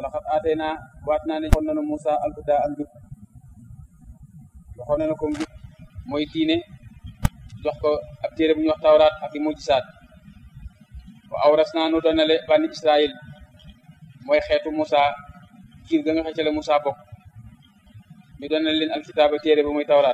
wala xat aatee naa waat naa ne waxoon nañu Moussa alhuda ak njub waxoon nañu ko njub mooy diine jox ko ab téere bu ñu wax tawraat ak i mujjisaat wa awras naa nu doonale bani Israël mooy xeetu Moussa kiir ga nga xëcc la Moussa bokk ñu doonale leen alkitaaba téere bu muy tawraat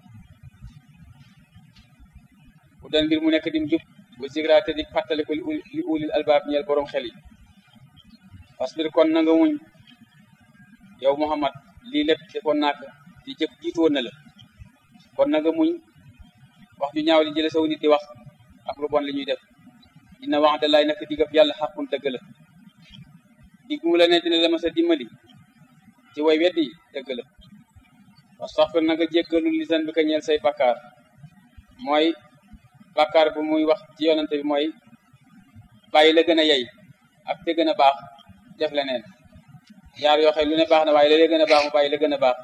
bu doon mbir mu nekk dim jub bu zigra te di fàttali ko li ulil albaab ñeel borom xel yi fasbir kon na nga muñ yow Muhammad lii lépp defoon naa ko di jëf jiitu woon na la kon na nga muñ wax ju ñaaw li jële saw nit di wax ak lu bon li ñuy def dina wax da laay naka digab yàlla xaqun dëgg la dig mu la ne dina la ma sa dimbali ci way weddi dëgg la wastaxfir na nga jéggalu lisan bi ka ñeel say bakkaar mooy bakkaar bu muy wax ci yonante bi mooy bàyyi la gën a yey ak te gën a baax def leneen yaar yoo xam lu ne baax na waaye la gën a baax mu bàyyi la gën a baax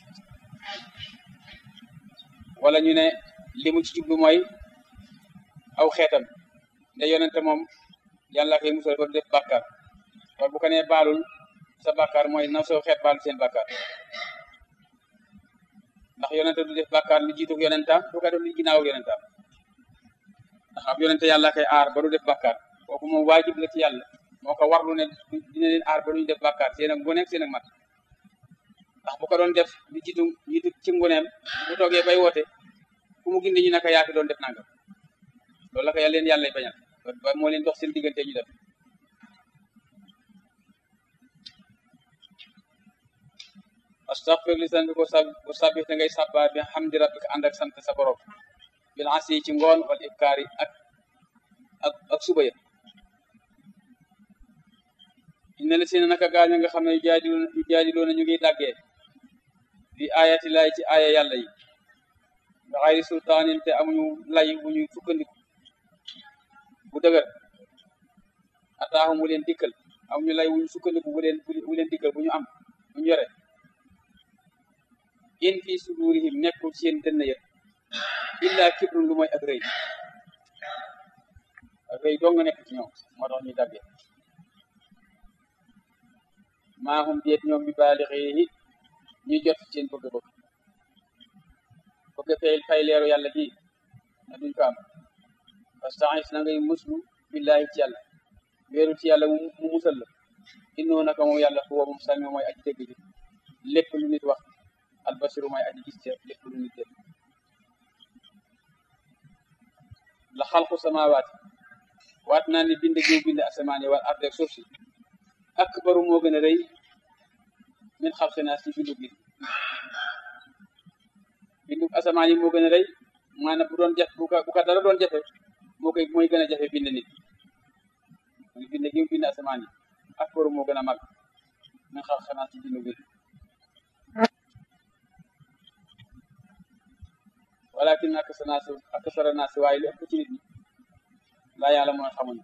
wala ñu ne li mu ci jublu mooy aw xeetam nde yonente moom yàlla koy musal ba du def bàkkaar kon bu ko nee baalul sa bàkkaar mooy na soo xeet baalu seen bàkkaar ndax yonente du def bàkkaar lu jiitu yonentaam du ko def lu ginnaaw yonentaam ndax ab yonente yàlla koy aar ba du def bàkkaar kooku moom waajib la ci yàlla moo ko warlu ne dina leen aar ba duñu def bàkkaar seen ak ngoneeg seen ak mat ndax bu ko doon def lu jiitu jiitu ci ngoneem bu toogee bay woote ku mu gindi ñu naka yaaki doon def nangam loolu la ko yàlla leen yàlla lay bañal ba moo leen dox seen diggante ñu def astaghfir li san bi ko sab ko sabih te ngay sabba bi hamdi rabbika ànd ak sant sa borom bil asi ci ngoon wal ibkaari ak ak ak suba ya inna la seen naka gaaña nga xam ne yu jaadiloo yu jaadiloo na ñu ngi dàggee fi ayati laay ci aaya yàlla yi nga xayri sultaanin te amuñu lay bu ñuy sukkandiku bu dëgër ataaxum mu leen dikkal amuñu lay bu ñu sukkandiku bu leen bu leen dikkal bu ñu am bu ñu yore in fii sudurihim nekkul seen dënn ya illa kibrun lu mooy ak rëy ak rëy doo nga nekk ci ñoom moo tax ñuy daggee maa hum déet ñoom bi baalixihi ñuy jot seen bëgg-bëgg bëgg fay fay leeru yàlla gi na duñ ko am fastaxis na ngay muslu billahi ci yàlla wéeru ci yàlla mu musal la innoo naka moom yàlla fu moom sami mooy aji dégg ji lépp lu nit wax albasiru mooy aji gis ca lépp lu nit def la xalqu samawaati waat naa ni bind giw bind asamaan yi wal arde ak suuf si akbaru moo gën a rëy min xalqi naa si bindu gi bindu asamaan yi moo gën a rëy maanaam bu doon jafe bu ko bu ko dara doon jafe moo koy mooy gën a jafe bind nit muy bind gi bind asamaan yi akbaru moo gën a mag min xalqi naa si bindu gi walakin akasara naa si akasara naa si waaye lu ëpp ci nit ñi laa yàlla mooy xamuñu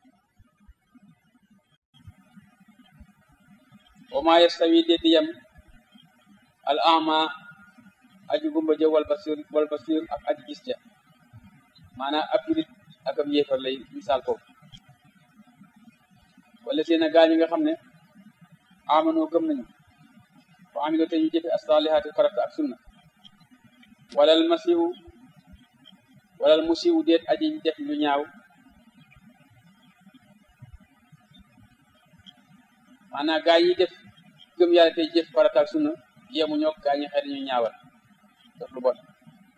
wa maa yastawi déddi yem al ama aji gumba jë wal basir wal basir ak aji gis ja maanaam ab julit ak ab yéefar lay misaal foofu wala seen a gaañi nga xam ne amanoo gëm nañu wa amilo te ñu jëfe asalihaati farata ak sunna walal masiwu walal musiwu déet aji def lu ñaaw maanaam gaa yi def gëm yàlla tey jëf farata ak sunna yemu ñoo gaa ñi xëy ñu ñaawal def lu bon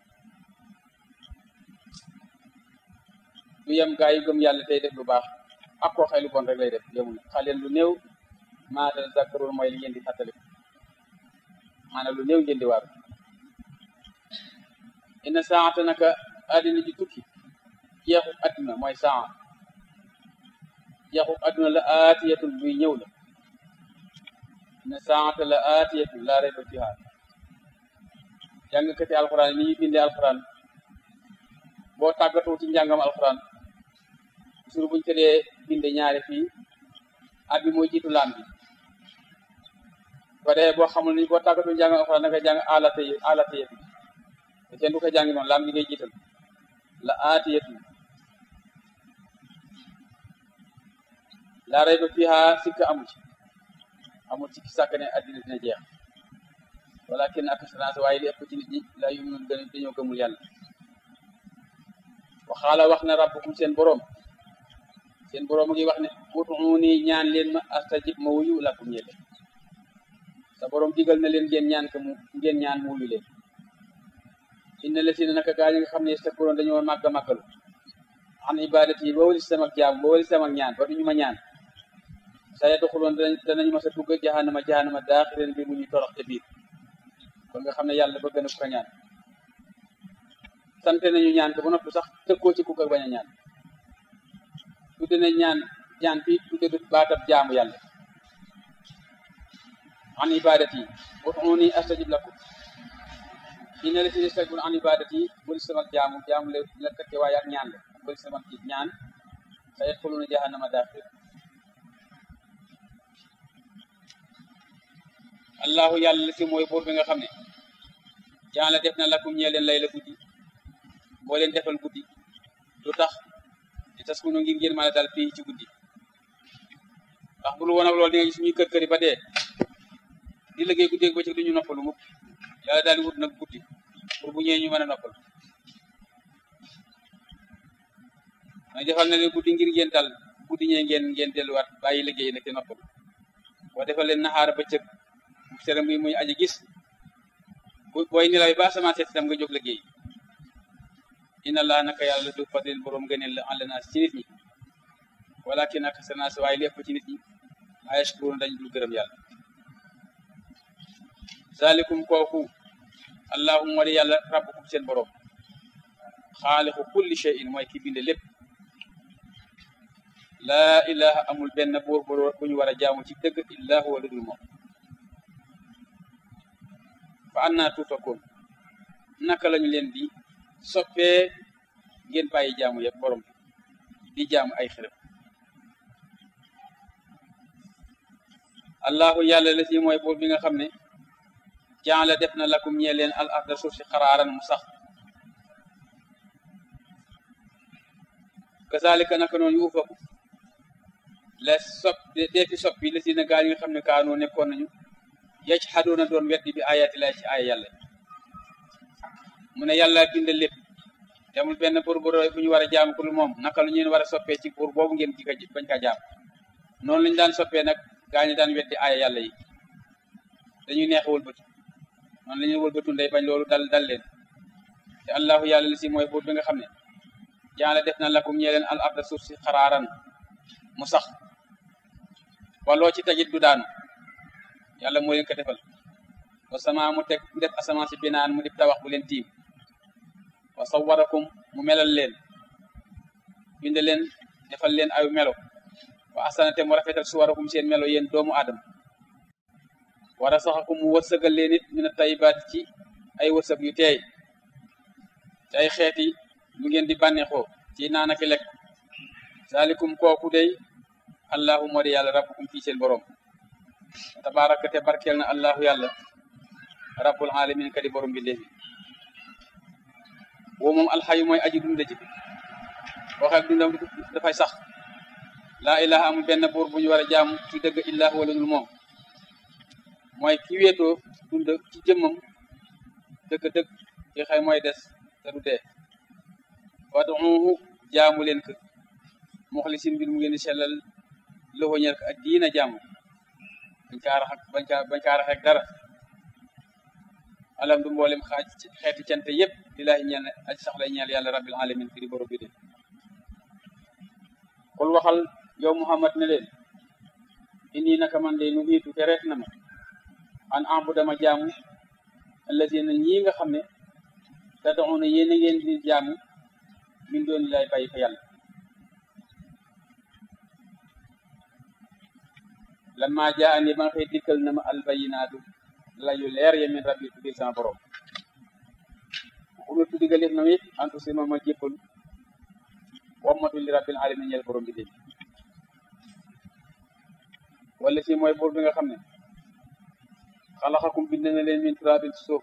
du yem gaa yi gëm yàlla tey def lu baax ak koo xëy lu bon rek lay def yemu ñu xaleen lu néew maa da zakkarul mooy li ngeen di fàttali maanaam lu néew ngeen di waar inna saata naka àddina ji tukki jeexu àdduna mooy saa jeexu àdduna la aatiyatun buy ñëw la inna saata la aatiyatun laa rayba fiha jàngkati alxuraan ni ñuy bindee alxuraan boo tàggatoo ci njàngam alxuraan sur buñ ko dee binde ñaari fii at bi mooy jiitu laan bi ko dee boo xamul ni boo tàggatoo njàngam alxuraan da nga jàng alata yi alata yi te kenn du ko jàngi noonu laam gi ngay jiital la aatiyatun laa rayba fiha sikk amu ci amul ci sàkk ne addina dina jeex walakin aksarans waaye li ëpp ci nit ñi laa yuminuun gën dañoo gëmul yàlla waxaala wax na rabbukum seen boroom seen boroom a ngi wax ne ud'uuni ñaan leen ma astajib ma wuyu lakum ñele sa boroom digal na leen ngeen ñaan ka mu ngeen ñaan mu wuyu leen inna lasina naka gaa ñi nga xam ne yastakbiruun dañoo màgg a màggalu an ibadati yi ba wali sama jaam ba wali sama ñaan ba duñu ma ñaan sa yadxuluun danañu ma sa dugg jahannama jahannama daaxileen bi mu ñu torox te biir kon nga xam ne yàlla bëgg na ku ko ñaan sante nañu ñaan ko ba noppi sax tëkkoo ci ku ko bañ a ñaan tudde nañ ñaan ñaan fii tudde du baatab jaamu yàlla an ibadati ud'uuni astajib lakum inna lasina yastakbiruuna an ibadati wali sama jaamu jaamu la la tëkke waaye ak ñaan la wali sama ci ñaan sa yadxuluuna jahannama daaxir allahu yàlla la si mooy buur bi nga xam ne jaan la def na lakum ñee leen lay la guddi boo leen defal guddi lu tax di tas ku nu ngir ngeen mën a dal fii ci guddi ndax bu lu woon ak loolu di nga gis ñuy kër këri ba dee di liggéey guddi ak bëccëg du ñu noppalu mukk yàlla daal di wut nag guddi pour bu ñëwee ñu mën a noppal may defal na leen guddi ngir ngeen dal guddi ñee ngeen ngeen delluwaat bàyyi liggéey nag te noppalu boo defal leen naxaar bëccëg sere muy muy aji gis bu booy nelaw ba asamaan seet itam nga jóg liggéey inna allah naka yàlla du fadil borom gëneel la àll naa ci nit ñi walakin ak sanaas waaye lépp ci nit ñi laa yashkuruun dañ dul gërëm yàlla zalikum kooku allahumma di yàlla rabbukum seen borom xaaliqu kulli shay'in mooy ki binde lépp laa ilaha amul benn buur bu ñu war a jaamu ci dëgg illa huwa lu dul moom fa annaa tuufakoon naka lañu leen di soppee ngeen bàyyi jaamu yëpp borom di jaamu ay xërëm allahu yàlla la si mooy buur bi nga xam ne jaala def na lakum ñee leen al arda suuf si xaraaran mu sax kazalika naka noonu yu ufaku la sopp dee fi soppi la si na gaa yi nga xam ne kaanoo nekkoon nañu yecc xadoona doon weddi bi ayaati lay ci aaya yàlla mu ne yàlla bind lépp demul benn buur bu bu ñu war a jaam ku lu moom naka lu ñeen war a soppee ci buur boobu ngeen di ko bañ kaa jaam noonu lañu daan soppee nag gaa ñi daan weddi aaya yàlla yi dañuy neex wëlbatu noonu la ñuy wëlbatu ndey bañ loolu dal dal leen te allahu yàlla li si mooy buur bi nga xam ne jaala def na lakum ñee leen al arda suuf si xaraaran mu sax waloo ci tajit du daanu yàlla moo leen ko defal wa sama mu teg mu def asamaan si binaan mu def tawax bu leen tiim wa sawarakum mu melal leen bind leen defal leen ay melo wa asanate mu rafetal suwarakum seen melo yéen doomu aadama wara saxakum mu wërsëgal leen it mina tayibaat ci ay wërsëg yu teey ci ay xeeti lu ngeen di bànneexoo ci naan ak lekk zalikum kooku day allahu moo di yàlla rabbukum fii seen borom tabaraka te barkeel na allahu yàlla rabbul alamin kadi borom bi léegi woo moom alxayu mooy aji dunda ji waxe ak dundam dafay sax laa ilaha amul benn buur bu ñu war a jaamu ci dëgg illahu wala dul moom mooy ki wéetoo dund ci jëmmam dëgg-dëgg ki xëy mooy des te du dee waduuhu jaamu leen ko muxlisin mbir mu ngeen di sellal loxo ñel ko ak diina jaamu bañ kaa rax ak bañ kaa bañ kaa rax ak dara alam du mboolem xaaj xeeti cante yëpp lillaahi ñeel aji sax lay ñeel yàlla rabbil alamin fi di borom bi de kul waxal yow muhammad ne leen inni naka man de nu hiitu te reet na ma an ambu dama jaamu allazina ñii nga xam ne te doxoona yéen a ngeen di jaamu min doon lay bàyyi fa yàlla lan maa jaa andi ba nga xëy dikkal na ma albayinaatu layu leer ya min rabbi tuddil sama borom umirtu digaleef na it antu sima ma jéppal wammatu li rabbil alamin ñeel borom bi dégg wala si mooy buur bi nga xam ne xalaxakum bind na leen min turabin suuf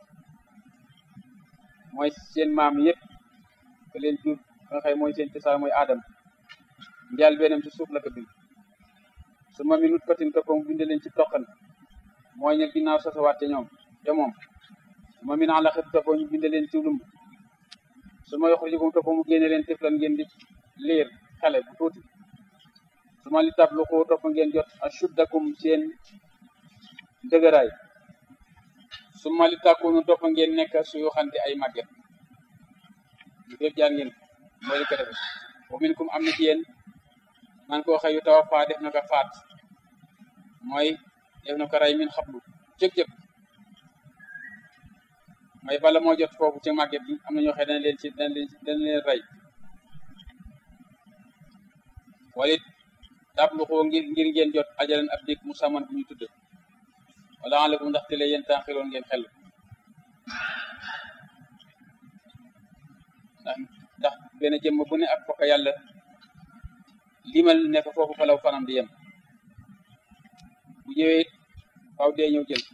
mooy seen maam yëpp ke leen jur nga xëy mooy seen cosaan mooy aadam njaal benam ci suuf la ko bind su ma mi nut fatin toppam bind leen ci toqan mooy ne ginnaaw sosawaat ca ñoom ca moom ma min alaqati topp ñu bind leen ci lumb su ma yoxrijukum topp mu génne leen tiflan ngeen di liir xale bu tuuti su ma li tabluqu topp ngeen jot ashuddakum seen dëgëraay su ma li tàkkunu topp ngeen nekk suyu xante ay màgget ñu fépp jaan ngeen mooy li ko defe wa minkum am na ci yéen man koo xëyu tawa faa def na ko faat mooy def na ko rey min xablu jëg-jëg mooy bala moo jot foofu ci màgget bi am na ñoo xëy dana leen ci dana leen dana leen rey walit tabluxoo ngir ngir ngeen jot ajalan ab dig mu saman bu ñu tudd wala alakum ndax te le yéen tànxiloon ngeen xel ndax ndax benn jëmm bu ne ak fokk yàlla limal ne ko foofu falaw fanam di yem bu ñëwee faw dee ñëw jël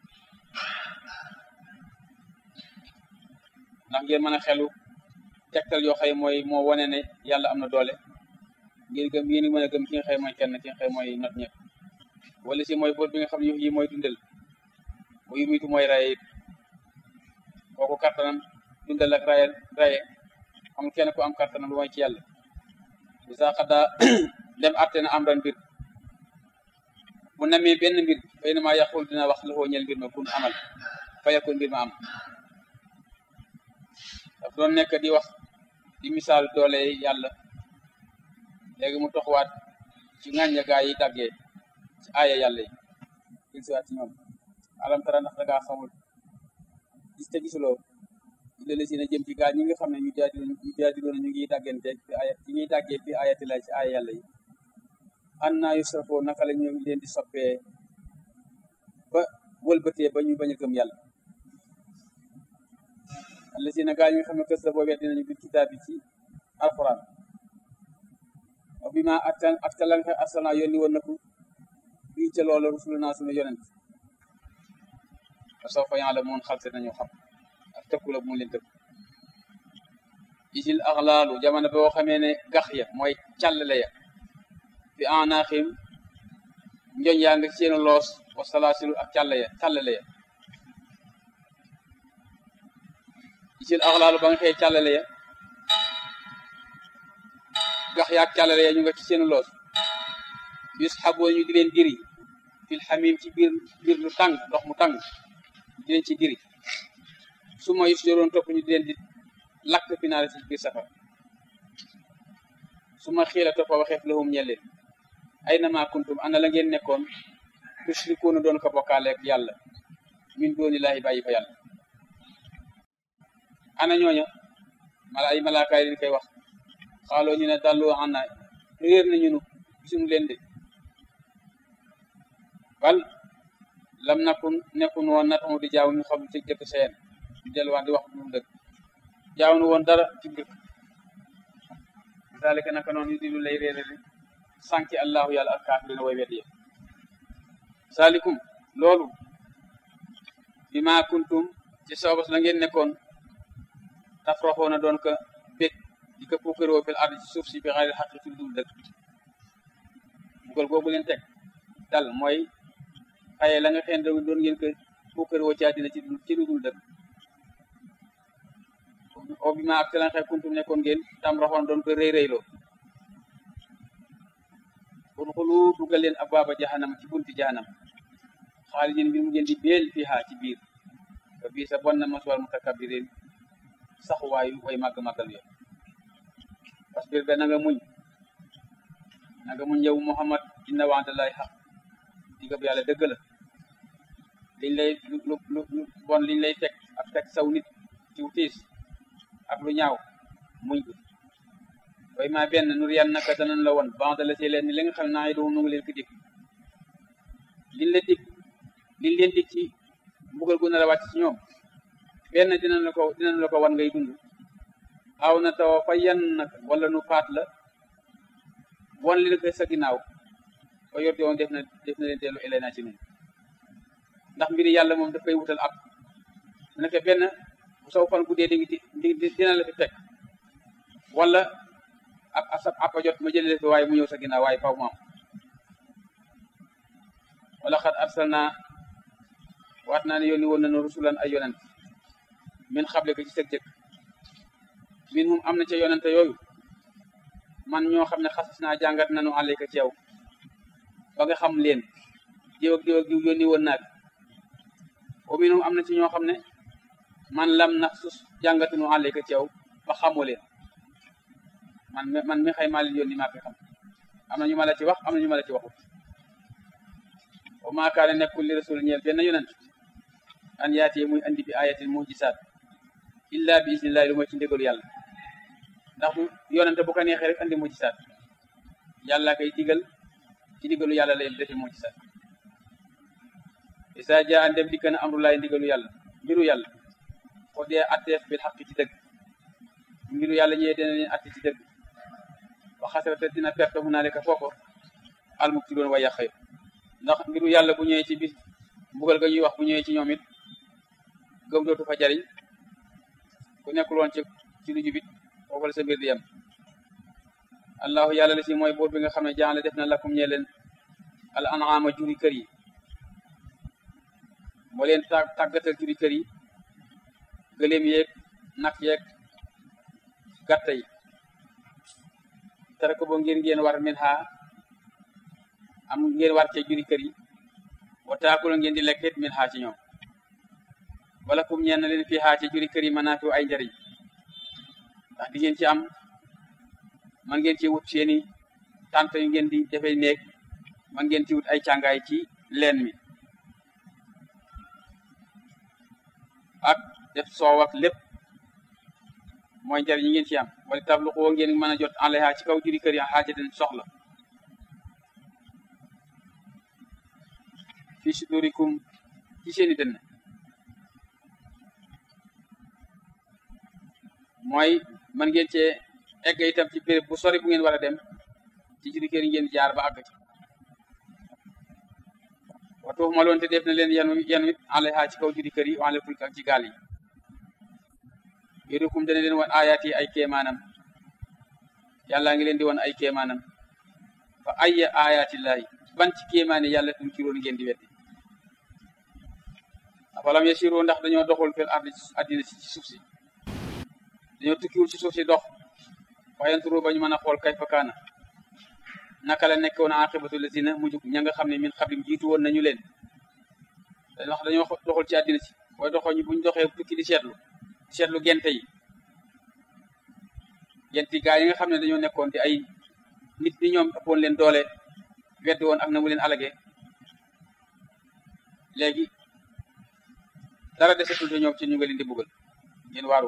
ndax ngeen mën a xelu tegtal yoo xëy mooy moo wane ne yàlla am na doole ngeen gëm yéen mën a gëm ki nga xëy mooy kenn ki nga xëy mooy not ñëpp wala si mooy buur bi nga xam ne yi mooy dundal bu yumitu mooy raye it kooku kattanam dundal ak raye raye amul kenn ku am kattanam lu mooy ci yàlla bisa xaddaa dem atte na am ran mbir bu namee benn mbir fay na maa yàqul dina wax la ñel mbir ma kun amal fayakun mbir ma am daf doon nekk di wax di misaal doole yàlla léegi mu toxwaat ci ŋàñña gaa yi tàggee ci aaya yàlla yi il siwaat ci ñoom alam tara ndax da ngaa xamul gis te gisuloo illa la si na jëm ci gaa ñi nga xam ne ñu jaadiloon ñu jaadiloon ñu ngi tàggante fi aya ci ñuy tàggee fi ayati la ci aaya yàlla yi an naa yusrafoo naka la ñu leen di soppee ba wëlbatee ba ñu bañ a gëm yàlla alla si na gaa ñi nga xam ne kës la boo weddi nañu bi kitaab yi ci alquran wa bi ma attan ak ta la nga arsalna yónni woon na ko bii ca loola rusuluna sunu yonent wa sawfa ya'lamun xalte nañu xam ak tëkku la mu leen tëkk isil axlaalu jamono boo xamee ne gax ya mooy càllale ya fi anaaxim njoñ yaa nga seenu loos wa salaasilu ak càll ya càllale ya isil axlaalu ba nga xëy càllale ya gax yaak càllale ya ñu nga ci seenu loos yus xaboo ñu di leen diri fil xamim ci biir biir lu tàng ndox mu tàng di leen ci diri su ma yus yoroon topp ñu di leen di lakk finaale ci biir safar su ma xiila toppa waxeef lahum ñelleen ay na maa kuntum ana la ngeen nekkoon tushrikuuna doon ko bokkaaleeg yàlla min dooni laahi bàyyi fa yàlla ana ñooña mala ay malaakaay leen koy wax xaaloo ñu ne dalloo ana réer nañu nu gisuñu leen de bal lam nakun nekkun woon natamu di jaaw ñu xam ci jëkk seen di delluwaat di wax lu dëgg jaaw nu woon dara ci dëkk zalika naka noonu yu di lu lay réerali sànki allahu yàlla ak kaafirina way wet ye salikum loolu bi ma kuntum ci soobas la ngeen nekkoon tafraxoona doon ko bég di ko puukaroo fil ard ci suuf si bi xayril xaqi ci dul dëgg bugal googu leen teg dal mooy xaye la nga xeen doon ngeen ko puukaroo ci àddina ci ci dul dëgg o bi ma ak te la nga xee kuntum nekkoon ngeen tam raxoon doon ko rëy rëyloo kon xulu dugal leen abwaaba jahannam ci bunti jahannam xaalidin bi mu ngeen di beel fiha ci biir ba bii sa bon na maswal mutakabirin saxuwaayu way màgg-màggal yo parce que be na nga muñ na nga muñ yow Muhammad inna wa'dallahi xaq digab yàlla dëgg la liñ lay lu lu lu bon liñ lay teg ak teg saw nit ci tiis ak lu ñaaw muñ ko way ma benn nur yan naka danañ la woon banda la ci leen ni li nga xam naa yi doom nu ngi leen ko dig liñ la dig liñ leen dig ci mbugal gu nar a wàcc ci ñoom benn dinañ la ko dinañ la ko wan ngay dund aw na taw fa yan nag wala nu faat la wan li ko sa ginnaaw ba yor woon def na def na leen teelu elay naa ci nun ndax mbiri yàlla moom daf koy wutal ab nekk benn bu saw fan guddee di ngi dina la fi fekk wala ab asab appa jot ma jëlee fi waaye mu ñëw sa ginnaaw waaye faw mu am wala xat arsalna waat naa ne yónni woon nañu rusulan ay yonent min xable ko ci sëg jëkk min hum am na ca yonente yooyu man ñoo xam ne xasas naa jàngat nañu àlle ko ci yow ba nga xam leen diw ak diw ak diw yónni woon naag wa min hum am na ci ñoo xam ne man lam nax sus jàngatunu àlle ko ci yow ba xamoo leen man man mi xëy maa leen yónni maa fi xam am na ñu ma la ci wax am na ñu ma la ci waxut wa maa kaane nekkul li rasul ñeel benn yonent an yaati muy andi bi ayatin mujisaat illa bi isnillahi lu mooy ci ndigalu yàlla ndax bu yonente bu ko neexee rek andi mujisaat yàlla koy digal ci ndigalu yàlla lay defi mujisaat isa jaa ndem dikk na amrulaay ndigalu yàlla mbiru yàlla ko dee atteef bil xaq ci dëgg mbiru yàlla ñëwee dina leen atte ci dëgg wa xasarate dina perte fu naa leka fooko almuk ci doon way yàq ndax mbiru yàlla bu ñëwee ci bis mbugal ga ñuy wax bu ñëwee ci ñoom it gëm dootu fa jariñ ku nekkul woon ci ci lu jubit foofu la sa mbir di yem allahu yàlla la si mooy buur bi nga xam ne jaxale def na lakum ñee leen al an'ama juri kër yi moo leen tà tàggatal juri kër yi gëléem yeeg nag yeeg gàtta yi tere ko bo ngeen ngeen war min xaa am ngeen war cee juri kër yi wa taakula ngeen di lekkit min xaa ci ñoom wala kum ñeen leen fii xaa ci juri kër yi manaafiu ay njariñ ndax di ngeen ci am man ngeen ci wut seeni tànt yu ngeen di defee néeg man ngeen ci wut ay càngaay ci leen mi ak def soow ak lépp mooy njariñ yi ngeen ci am wala tablu xoo ngeen mën a jot enlayha ci kaw juri kër yi xaaja den soxla fii sudurikum ci seeni dënn mooy man ngeen cee egg itam ci béréb bu sori bu ngeen war a dem ci juri kër yi ngeen jaar ba àgg ci waxtu ma loon te def na leen yenu yenu it enlayha ci kaw juri kër yi wala fulk ak ci gaal yi yurikum dana leen wan ayaat yi ay kéemaanam yàlla ngi leen di wan ay kéemaanam fa ayya ayaatillahi ban ci kéemaani yàlla tum ci roon ngeen di weddi afalam yasiru ndax dañoo doxul fil ardi addina ci suuf si dañoo tukkiwul ci suuf si dox wayanturu ba ñu mën a xool kayfa kaana naka la nekkoon aqibatu lazina mujj ña nga xam ne min xablim jiitu woon nañu leen ndax dañoo doxul ci addina si booy doxoo ñu buñ doxee tukki di seetlu seetlu gente yi gente gaa yi nga xam ne dañoo nekkoon di ay nit ñi ñoom ëppoon leen doole weddi woon ak na mu leen alage léegi dara desetul te ñoom ci ñu nga leen di buggal ngeen waaru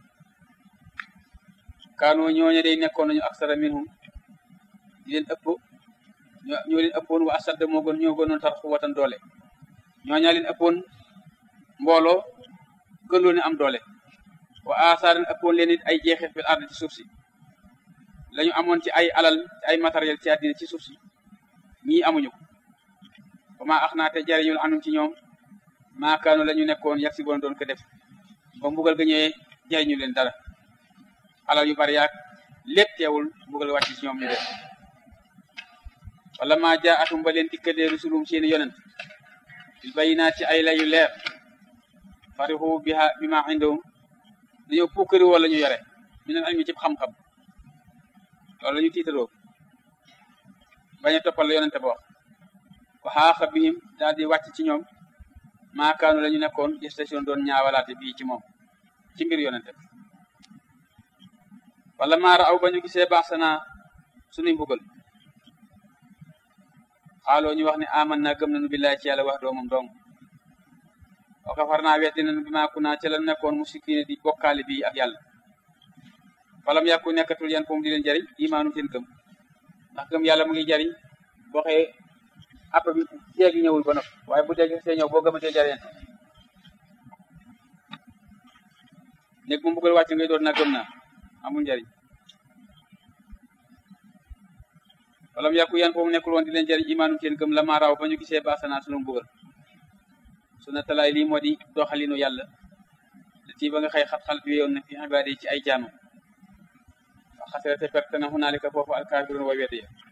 kaanoo ñooñe day nekkoon nañu aksara minhum di leen ëpp ñoo leen ëppoon wa asadda moo gën ñoo gënoon tar xuwatan doole ñooñaa leen ëppoon mbooloo gën loo ne am doole wa asaaran ëppoon leen it ay jeexit fil ard ci suuf si la ñu amoon ci ay alal ay matériel ci àddina ci suuf si ñii amuñu ko ba maa ax naa te jariñul anum ci ñoom maakaanu la ñu nekkoon yag si boon doon ko def ba mbugal ga ñëwee jariñu leen dara alal yu bari yaag lépp teewul mbugal wàcc ci ñoom ñu def wala maa jaa atum ba leen dikkalee rusulum seeni yonent bil bayinaat ci ay layu leer farixu biha bi ma indahum dañoo pukkari wala ñu yore mi neen ilmi ci xam-xam loolu la ñu tiitaroo bañ a toppal la yonente ba wax wa xaaxa bihim daal di wàcc ci ñoom maakaanu la ñu nekkoon gestation doon ñaawalaate bii ci moom ci mbir yonente wala maara aw ba ñu gisee baax sanaa sunuy mbugal xaaloo ñu wax ne aman naa gëm nañu billaay ci yàlla wax doomam dong wa kafar naa weddi nañu bi maa ku naa ca la nekkoon musikine di bokkaale bi ak yàlla falam yàkku nekkatul yan poom di leen jariñ imaanu seen gëm ndax gëm yàlla mu ngi jariñ boo xëyee app bi jeegi ñëwul ba nopp waaye bu dee see ñëw boo gëmatee jariñ nekk mu mbugal wàcc ngay doon na gëm naa amul njariñ falam yàkku yan poom nekkul woon di leen jariñ imaanu seen gëm la maa raw ba ñu gisee baasana sunu mbugal suna talaay lii moo di doxalinu yàlla ci ba nga xëy xat-xal bi yoon na fi ibaade ci ay jaamam wax xasirate perte na hunaalika foofu alkaafiruun way wete ya